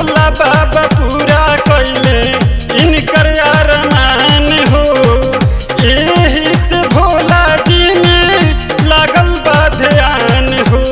भोला बाबा पूरा कैले इनकर अरमान हो एही से भोला जी में लागल बा ध्यान हो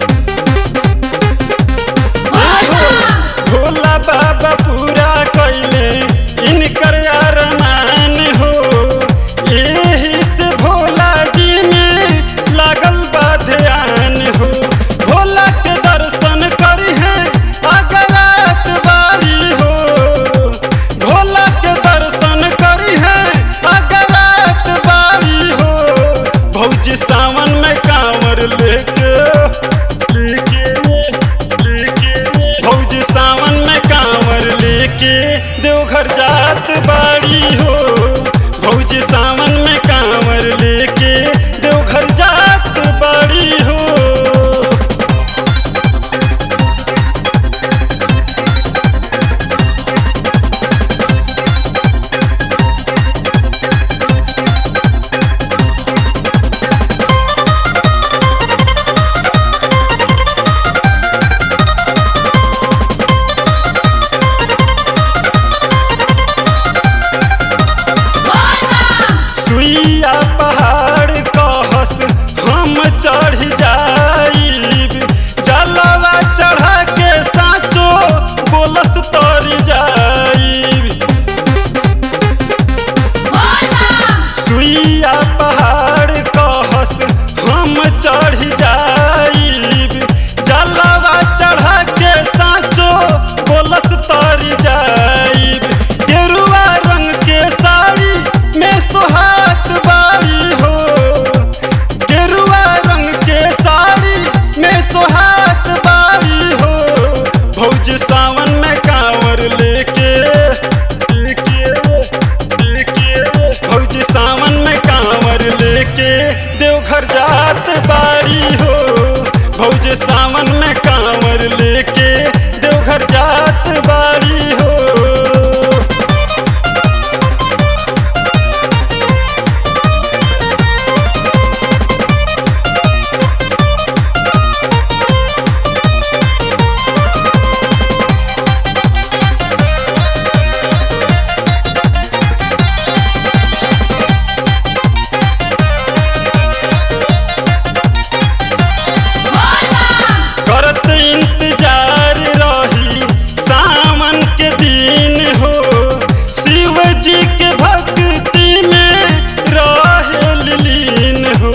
भोला बाबा पूरा कैले इनकर अरमान हो एही से भोला जी में लागल बा ध्यान हो भोला के दर्शन करी है अगरात बारी हो भोला के दर्शन करी है अगरात बारी हो भौजी सावन में कांवर लेके लेके लेके भौजी सावन में कांवर लेके देवघर जात बाड़ी हो भौजी सावन में कांवर लेके देवघर जात बाड़ी हो सुइया पहाड़ कहस हम चढ़ जाइब जलवा चढ़ा के साचो बोलस तर जाइब सुइया पहाड़ कहस हम चढ़ जाइब जलवा चढ़ा के साचो बोलस तर जाइब गेरुआ रंग के साड़ी में सोहात बारी हो गेरुआ रंग के साड़ी में सोहात बारी हो भौजी सावन में कांवर लेके लेके लेके भौजी सावन में कांवर लेके देवघर जात बारी हो भौजी सावन में कांवर लेके देवघर जात बारी हो करत इंतजार रही सावन के दिन हो शिव जी के भक्ति में रहे लीन हो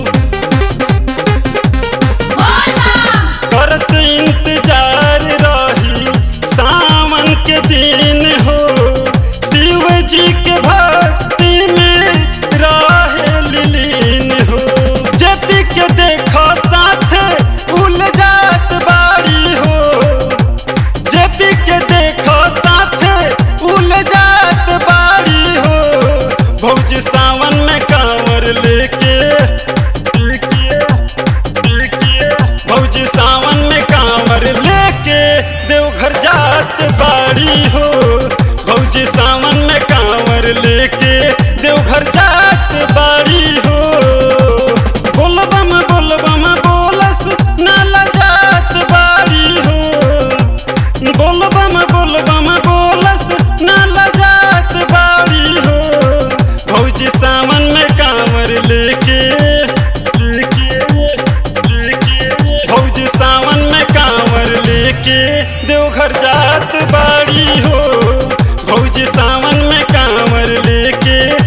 करत इंतजार रही सावन के दिन हो शिव जी के भक्ति में रहे लीन हो जेपी के देखो साथ उल जात बाड़ी हो जेपी के देखो साथ उल जात बाड़ी हो भौजी सावन में कांवर लेके लेके लेके भौजी सावन में कांवर लेके देवघर जात बाड़ी हो भौजी सावन में कांवर लेके देवघर जात बाड़ी हो बोलबम बोलबम बोलस नाला जात बाड़ी हो बोलबम बोलबम बोलस नाला जात बाड़ी हो भौजी सावन में कांवर लेके लेके लेके भौजी सावन में कांवर लेके देवघर जात बाड़ी हो भौजी सावन में कांवर लेके